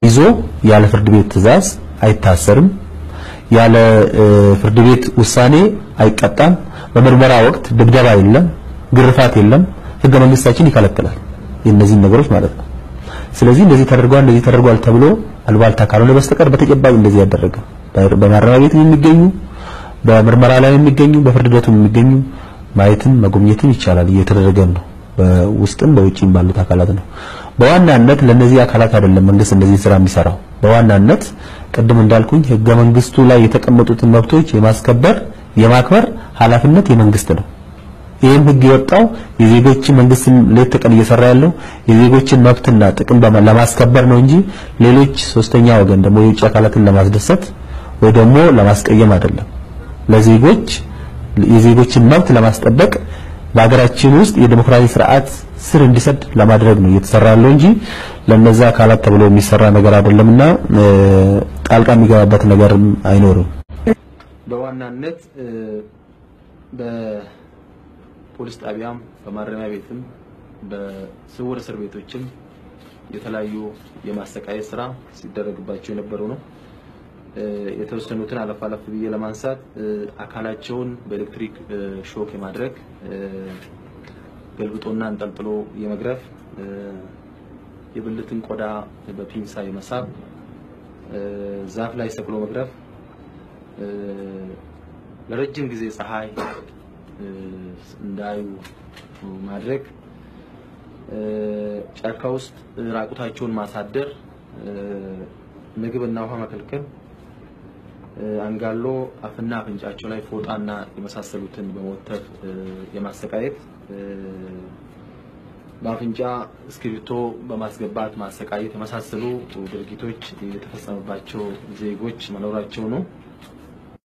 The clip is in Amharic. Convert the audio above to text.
ይዞ ያለ ፍርድ ቤት ትዕዛዝ አይታሰርም። ያለ ፍርድ ቤት ውሳኔ አይቀጣም። በምርመራ ወቅት ድብደባ የለም፣ ግርፋት የለም። ህገ መንግስታችን ይከለክላል የእነዚህን ነገሮች ማለት ነው። ስለዚህ እንደዚህ ተደርጓል እንደዚህ ተደርጓል ተብሎ አልባልታ ካልሆነ በስተቀር በተጨባጭ እንደዚህ ያደረገ በማረሚያ ቤት የሚገኙ በምርመራ ላይ የሚገኙ በፍርድ ቤቱም የሚገኙ ማየትም መጎብኘትም ይቻላል። እየተደረገም ነው። በውስጥም በውጭም ባሉት አካላት ነው። በዋናነት ለነዚህ አካላት አይደለም መንግስት እንደዚህ ስራ የሚሰራው። በዋናነት ቅድም እንዳልኩኝ ህገ መንግስቱ ላይ የተቀመጡትን መብቶች የማስከበር የማክበር ኃላፊነት የመንግስት ነው። ይህም ህግ የወጣው የዜጎችን መንግስትን ሌት ተቀን እየሰራ ያለው የዜጎችን መብትና ጥቅም ለማስከበር ነው እንጂ ሌሎች ሶስተኛ ወገን ደግሞ የውጭ አካላትን ለማስደሰት ወይ ደግሞ ለማስቀየም አይደለም። ለዜጎች የዜጎችን መብት ለማስጠበቅ በሀገራችን ውስጥ የዲሞክራሲ ስርዓት ስር እንዲሰድ ለማድረግ ነው እየተሰራ ያለው እንጂ ለነዛ አካላት ተብሎ የሚሰራ ነገር አይደለምና ጣልቃ የሚገባበት ነገር አይኖርም። በዋናነት በፖሊስ ጣቢያም በማረሚያ ቤትም በስውር እስር ቤቶችም የተለያዩ የማሰቃየት ስራ ሲደረግባቸው የነበሩ ነው። የተወሰኑትን አለፍ አለፍ ብዬ ለማንሳት አካላቸውን በኤሌክትሪክ ሾክ የማድረግ ገልብጦና አንጠልጥሎ የመግረፍ የብልትን ቆዳ በፒንሳ የመሳብ ዛፍ ላይ ሰቅሎ መግረፍ ለረጅም ጊዜ ፀሐይ እንዳዩ ማድረግ ጫካ ውስጥ ራቁታቸውን ማሳደር ምግብና ውሃ መከልከል አንጋሎ አፍና አፍንጫቸው ላይ ፎጣና የመሳሰሉትን በመወተፍ የማሰቃየት በአፍንጫ እስክሪብቶ በማስገባት ማሰቃየት የመሳሰሉ ድርጊቶች የተፈጸመባቸው ዜጎች መኖራቸው ነው።